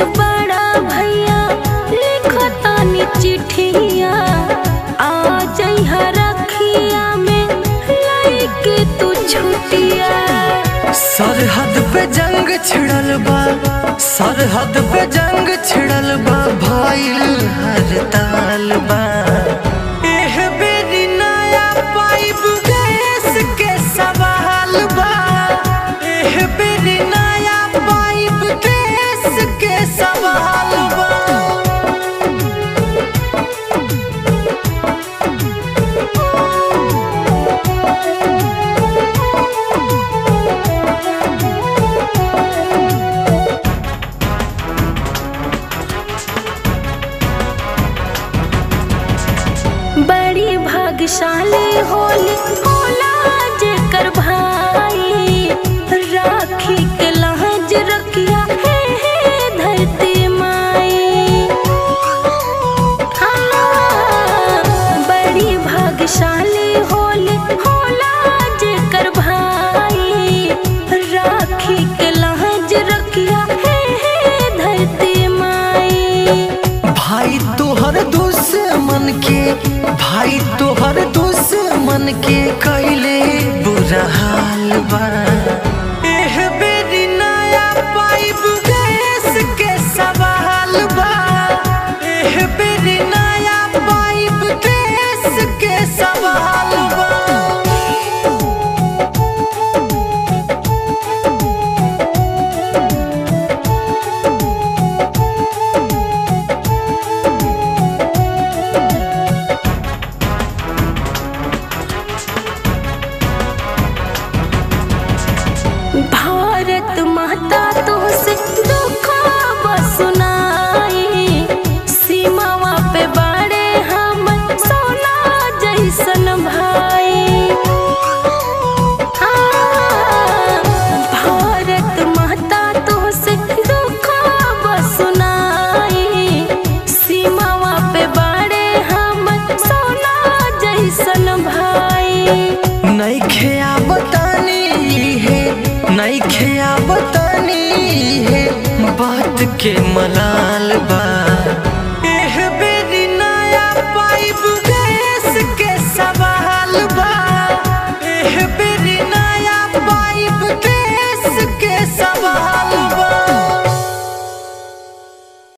से बड़ा भैया लिखो तानी चिट्ठिया आ जइहा रखिया में लइके तू छुटिया सरहद पे जंग छिड़ल बा सरहद पे जंग छिड़ल बा भइल हर ताल बा एह बेरी नया पाइप गैस के सवाल बा एह बेरी नया पाइप गैस के सवाल बा बड़ी भाग्यशाली होली होला जेकर भाई राखी के लहज रखिया हे हे धरती माई हाँ, बड़ी भाग्यशाली होली होला जेकर भाई राखी के लहज रखिया हे हे धरती माई भाई तोहर दुश्मन के भाई तोहर दुश्मन के कैले बुरा हाल बा एह बेरी नया पाइप गैस के सवाल बा एह बेरी नया पाइप गैस के सवाल बा भारत माता तो से दुखा सुनाई सीमावा पे बाड़े हम सोना जैसन भाई हाँ, भारत माता तो से दुखा सुनाई सीमावा पे बाड़े हम सोना जैसन भाई नइखे आवतानी है नइखे आवतानी है बात के मलाल बा